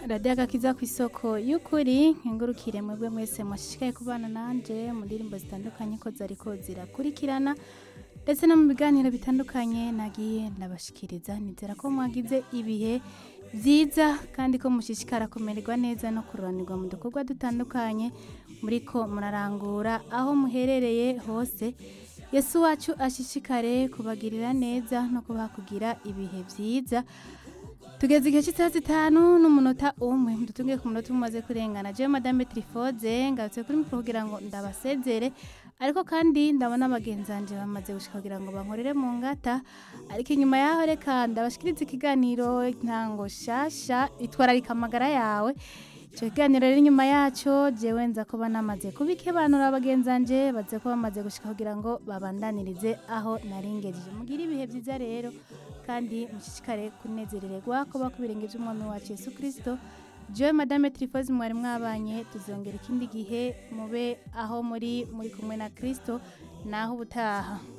radiyo agakiza ku isoko y'ukuri nkengurukire mwebwe mwese mwashishikaye kubana nanje mu ndirimbo zitandukanye ko zariko zirakurikirana ndetse no mu biganiro bitandukanye nagiye ndabashikiriza nizera ko mwagize ibihe byiza kandi ko mushishikara kumererwa neza no kururanirwa mu dukorwa dutandukanye muriko murarangura aho muherereye hose yesu wacu ashishikare kubagirira neza no kubaha kugira ibihe byiza tugeze igihe cy'isaha zitanu n'umunota umwe dutungiye ku munota umwe umaze kurengana jewe madame trifoze ngarutse kuri mikoro kugira ngo ndabasezere ariko kandi ndabona bagenzanje bamaze gushika kugira ngo bankorere mu ngata ariko inyuma yaho reka ndabashikiriza ikiganiro ntango shasha itwararika amagara yawe icyo kiganiro rero inyuma yacyo jewe nza kuba namaze kubikebanura bagenzanje baze ko bamaze gushika kugira ngo babandanirize aho naringejeje mugire ibihe byiza rero kandi mushishikare kunezerererwa kuba ku birenge by'umwami wacu Yesu Kristo jewe madame Trifoze mwari mwabanye tuzongera ikindi gihe mube aho muri muri kumwe na Kristo naho ubutaha